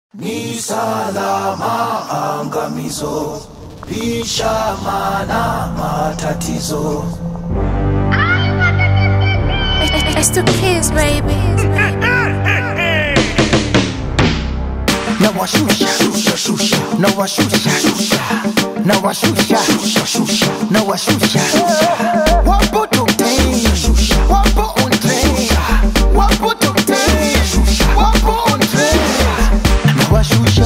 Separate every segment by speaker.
Speaker 1: Ni salama angamizo, lisha mana matatizo.
Speaker 2: It's the kids, baby.
Speaker 3: na washusha na washusha na washusha na washusha wapo tokten wapo on train wapo tokten wapo on train na washusha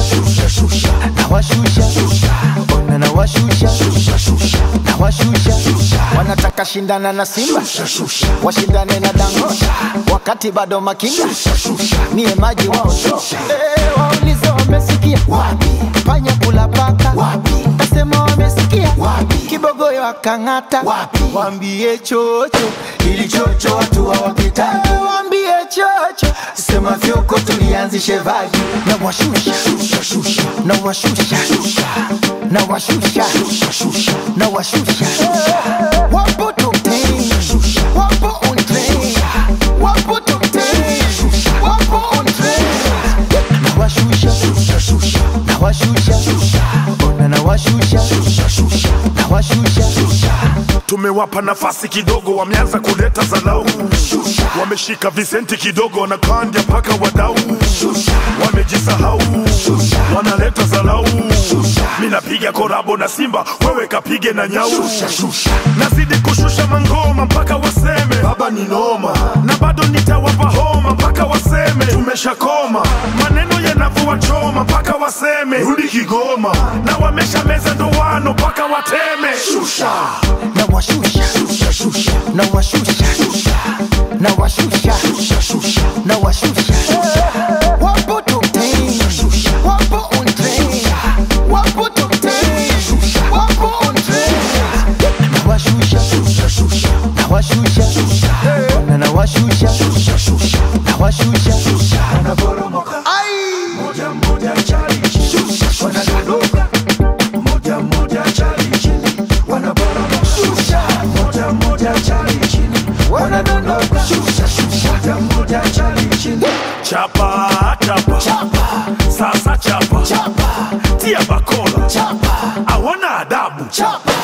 Speaker 3: na washusha ona na washusha na washusha wanataka shindana na Simba washindane na Dangote wakati bado makinda niye maji wao so Eh, waulize wamesikia wapi panya kula paka wapi kasema wamesikia wapi kibogoyo akang'ata wapi wambie chocho ili chocho watu hawapitaki wambie chocho sema fyoko tulianzishe vaji na washusha na washusha na washusha na washusha wapo tokten wapo on train wapo tokten wapo on train na washusha na washusha ona na washusha na washusha
Speaker 4: tumewapa nafasi kidogo, wameanza kuleta zalau, wameshika visenti kidogo, wanakandya mpaka wadau, wamejisahau, wanaleta zalau. Mi napiga korabo na Simba, wewe kapige na nyau, nazidi kushusha mangoma mpaka waseme baba ni noma, na bado nitawapa homa mpaka waseme tumeshakoma, maneno yanavua choma mpaka waseme rudi Kigoma, na wamesha meza ndoano mpaka wateme shusha
Speaker 3: na washusha na washusha na washusha na washusha wapo tokten wapo on train wapo tokten wapo on train na washusha na washusha ona na washusha na washusha
Speaker 1: Wanaporomoka
Speaker 3: ai
Speaker 1: moja moja chali chini, wanadondoka moja moja chali chini, wanaporomoka moja moja chali chini, wanadondoka moja moja chali chini.
Speaker 4: chapa chapa sasa chapa tia bakola
Speaker 3: chapa
Speaker 4: hawana adabu
Speaker 3: chapa